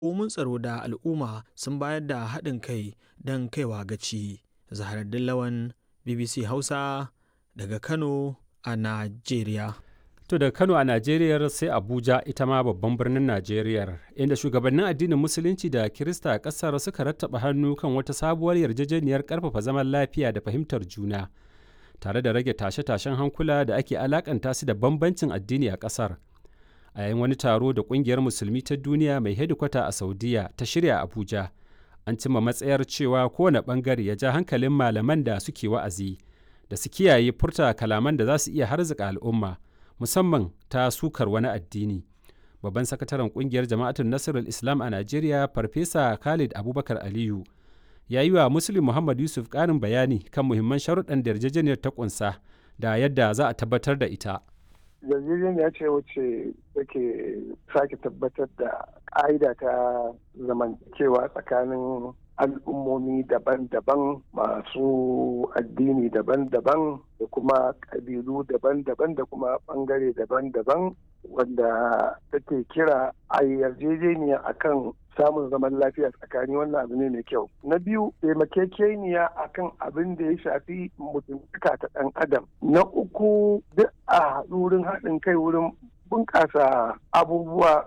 hukumomin tsaro da al'umma sun bayar da haɗin kai don kaiwa gaci. Zaharaddin Lawan, BBC Hausa daga Kano a Najeriya. To daga Kano a Najeriya sai Abuja ita ma babban birnin Najeriya inda shugabannin addinin Musulunci da Kirista a ƙasar suka rattaba hannu kan wata sabuwar yarjejeniyar ƙarfafa zaman lafiya da fahimtar juna tare da rage tashe-tashen hankula da ake alakanta su da bambancin addini a ƙasar. A yayin wani taro da ƙungiyar Musulmi ta duniya mai hedikwata a Saudiya ta shirya Abuja, an cimma matsayar cewa kowane ɓangare ya ja hankalin malaman da suke wa'azi da su kiyaye furta kalaman da za su iya harzuka al'umma. musamman ta sukar wani addini. Babban sakataren kungiyar jama'atun Nasarar Islam a Najeriya, Farfesa Khalid Abubakar Aliyu, ya yi wa Muslim Muhammad Yusuf ƙarin bayani kan muhimman sharuɗan da yarjejeniyar ta ƙunsa da yadda za a tabbatar da ita. yarjejeniya ce wacce take sake tabbatar da ƙa'ida ta zamantakewa tsakanin al'ummomi daban-daban masu addini daban-daban da kuma ƙabilu daban-daban da kuma ɓangare daban-daban wanda take kira a yarjejeniya akan samun zaman lafiya tsakani wannan abu ne mai kyau na biyu taimakekeniya akan abin da ya shafi mutuntaka ta ɗan adam na uku duk a wurin haɗin kai wurin bunƙasa abubuwa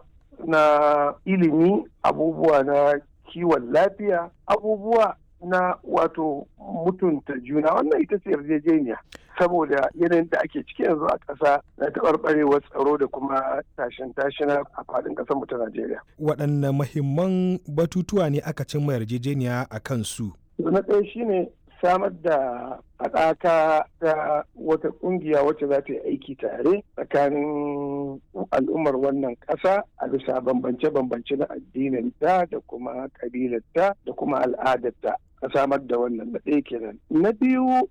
na ilimi abubuwa na kiwon lafiya abubuwa na wato mutunta juna wannan ita ce yarjejeniya saboda yanayin da ake ciki yanzu a ƙasa na taɓarɓarewar tsaro da kuma tashin tashina a faɗin ƙasar mu ta Najeriya. Waɗanne mahimman batutuwa ne aka cimma yarjejeniya a kan su? Na ɗaya shine samar da haɗaka ta wata ƙungiya wacce za ta yi aiki tare tsakanin al'ummar wannan ƙasa a bisa bambance-bambance na addininta da kuma ƙabilarta da kuma al'adarta a samar da wannan na ɗaya kenan. Na biyu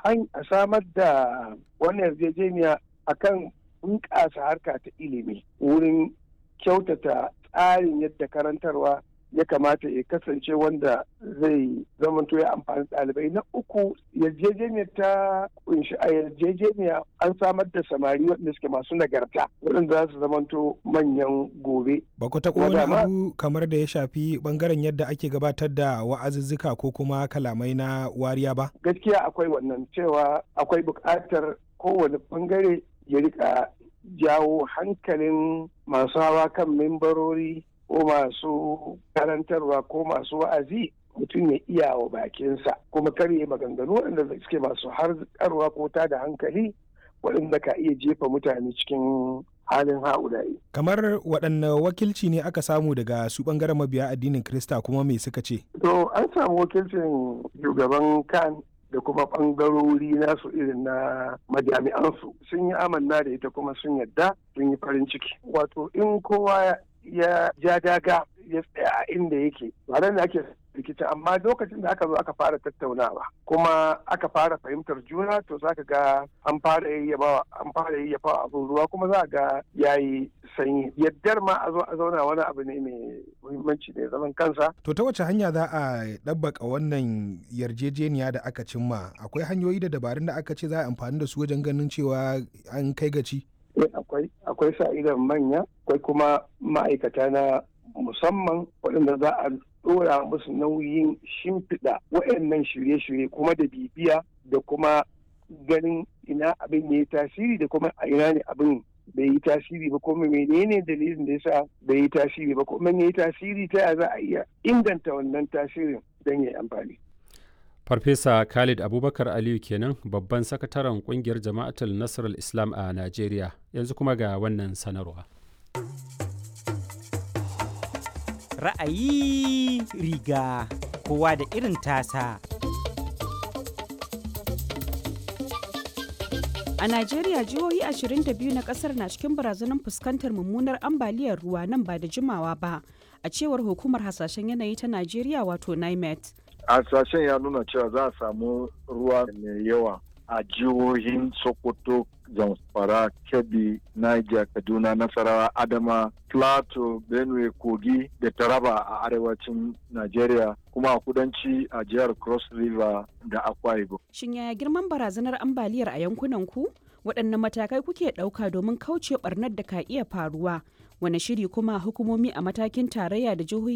a samar da wannan yarjejeniya akan bunƙasa harka ta ilimi wurin kyautata tsarin yadda karantarwa ya kamata ya kasance wanda zai zamanto ya amfani ɗalibai na uku yarjejeniyar ta kunshi a yarjejeniya an samar da samari waɗanda suke masu nagarta waɗanda za su zamanto manyan gobe. Ba ku taɓa wani abu kamar da ya shafi ɓangaren yadda ake gabatar da wa'azuzzuka ko kuma kalamai na wariya ba? Gaskiya akwai wannan cewa akwai buƙatar kowane ɓangare ya rika jawo hankalin masu hawa kan membarori ko masu karantarwa ko masu wa'azi mutum ya iya wa bakinsa kuma kar ya maganganu waɗanda suke masu harkarwa ko ta da hankali waɗanda ka iya jefa mutane cikin halin ha'ulayi. Kamar waɗanne wakilci ne aka samu daga su ɓangaren mabiya addinin Krista kuma me suka ce? To an samu wakilcin shugaban kan da kuma ɓangarori nasu irin na majami'ansu sun yi amanna da ita kuma sun yadda sun yi farin ciki. Wato in kowa ya ja daga ya tsaya a inda yake ba da ake rikici amma lokacin da aka zo aka fara tattaunawa kuma aka fara fahimtar juna to za ka ga an fara yayyabawa an fara yayyafa abin ruwa kuma za ga yayi sanyi yaddar ma a zo a zauna wani abu ne mai muhimmanci ne zaman kansa to ta wace hanya za a ɗabbaka wannan yarjejeniya da aka cimma akwai hanyoyi da dabarun da aka ce za a amfani da su wajen ganin cewa an kai gaci akwai akwai sa idan manya akwai kuma ma'aikata na musamman waɗanda za a ɗora musu nauyin shimfiɗa waɗannan shirye-shirye kuma da bibiya da kuma ganin ina abin ya yi tasiri da kuma a ina ne abin bai yi tasiri ba kuma menene dalilin da yasa bai yi tasiri ba kuma ya yi tasiri ta ya za a iya inganta wannan tasirin don ya yi amfani. Farfesa Khalid Abubakar Aliyu kenan babban sakataren kungiyar jama'atul Nasarar Islam a Najeriya yanzu kuma ga wannan sanarwa. Ra'ayi riga kowa da irin tasa. A Najeriya jihohi 22 na kasar na cikin barazanar fuskantar mummunar ambaliyar ruwa nan ba da jimawa ba, a cewar hukumar hasashen yanayi ta Najeriya wato NIMET. hasashen ya nuna cewa za a samu ruwa mai yawa a jihohin sokoto zamfara kebbi niger kaduna nasarawa adama plateau benue kogi da taraba a arewacin nigeria kuma a kudanci a jihar cross river da akwa ibom Shin yaya girman barazanar ambaliyar a yankunan ku? Waɗanne matakai kuke ɗauka domin kauce ɓarnar da ka iya faruwa? Wane shiri kuma hukumomi a matakin tarayya da jihohi